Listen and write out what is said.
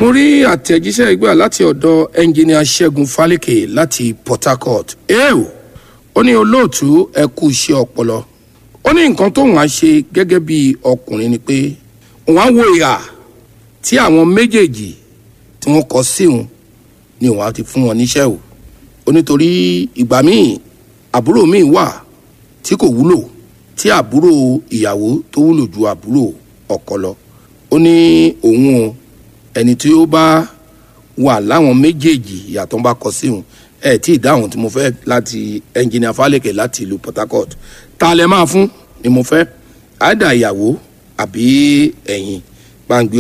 mo rí àtẹ̀jíṣẹ́ ìgbà láti ọ̀dọ̀ ẹnjìnìà ṣẹ́gun fálékè láti port harcourt eo ó ní olóòtú ẹ kú iṣẹ́ ọpọlọ ó ní nǹkan tóun á ṣe gẹ́gẹ́ bí ọkùnrin ni pé òun á wo ìhà tí àwọn méjèèjì tí wọ́n kọ sí òun ni òun á ti fún wọn níṣẹ́ o ó nítorí ìgbà míì àbúrò míì wà tí kò wúlò tí àbúrò ìyàwó tó wúlò ju àbúrò ọkọ lọ ó ní òun o ẹni tí ó bá wà láwọn méjèèjì ìyàtọ̀ bá kọ sí òun ẹ tí ì dáhùn tí mo fẹ́ láti ẹnjìnìà falẹ̀kẹ̀ láti ìlú port harcourt ta lẹ máa fún ni mo fẹ́ àdà ìyàwó àbí ẹ̀yìn gbàǹgbé